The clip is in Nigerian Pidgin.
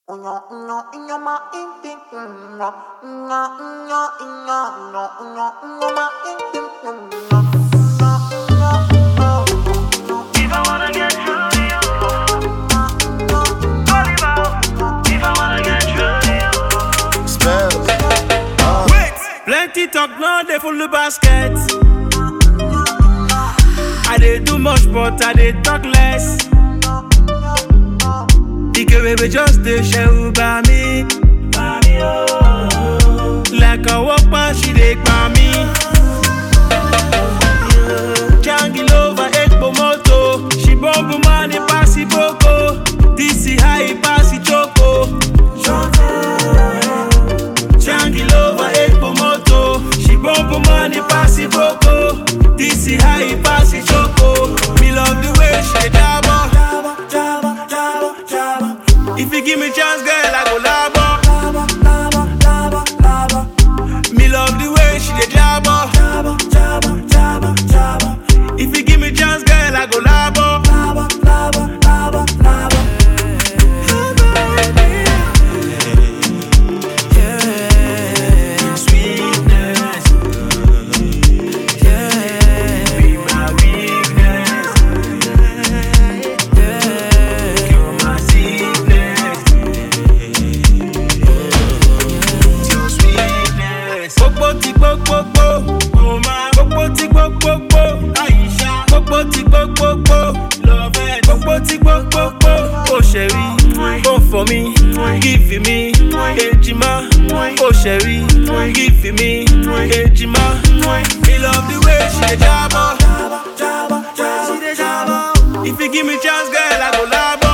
If I wanna get through to you, Oliver. If I wanna get through to you. Spells. Wait, plenty talk now they full the basket. I dey do much but I dey talk less. Ike baby just dey share by me. Like a walk past she dey gba me. Jangi over Ekpo moto. She bumble money pass it boko. This is high pass it choco. Jangi over Ekpo moto. She bumble money pass it boko. This is high pass it choco. Me love the way she dey dabba. Dabba, dabba, dabba, dabba. If you give me chance, girl, I go labo. Labo, labo, labo, labo. Me love the way she dey jabba. Jabba, jabba, jabba, jabba. If you give me chance, girl, I go labo. Labo, labo, labo, labo. Yeah, sweetness. Yeah, be my weakness. Yeah, cure my sickness. your sweetness. Gbogbo ti gbogbogbò, mo máa. Gbogbo ti gbogbogbò, Àyíṣà. Gbogbo ti gbogbogbò, lọ́fẹ̀ẹ́. Gbogbo ti gbogbogbò, ó ṣe rí. Ó fọ mi, gífì mi, èjìmá. Ó ṣe rí, gífì mi, èjìmá. Me love the way she dey jabọ. If you give me chance, girl, I go labo.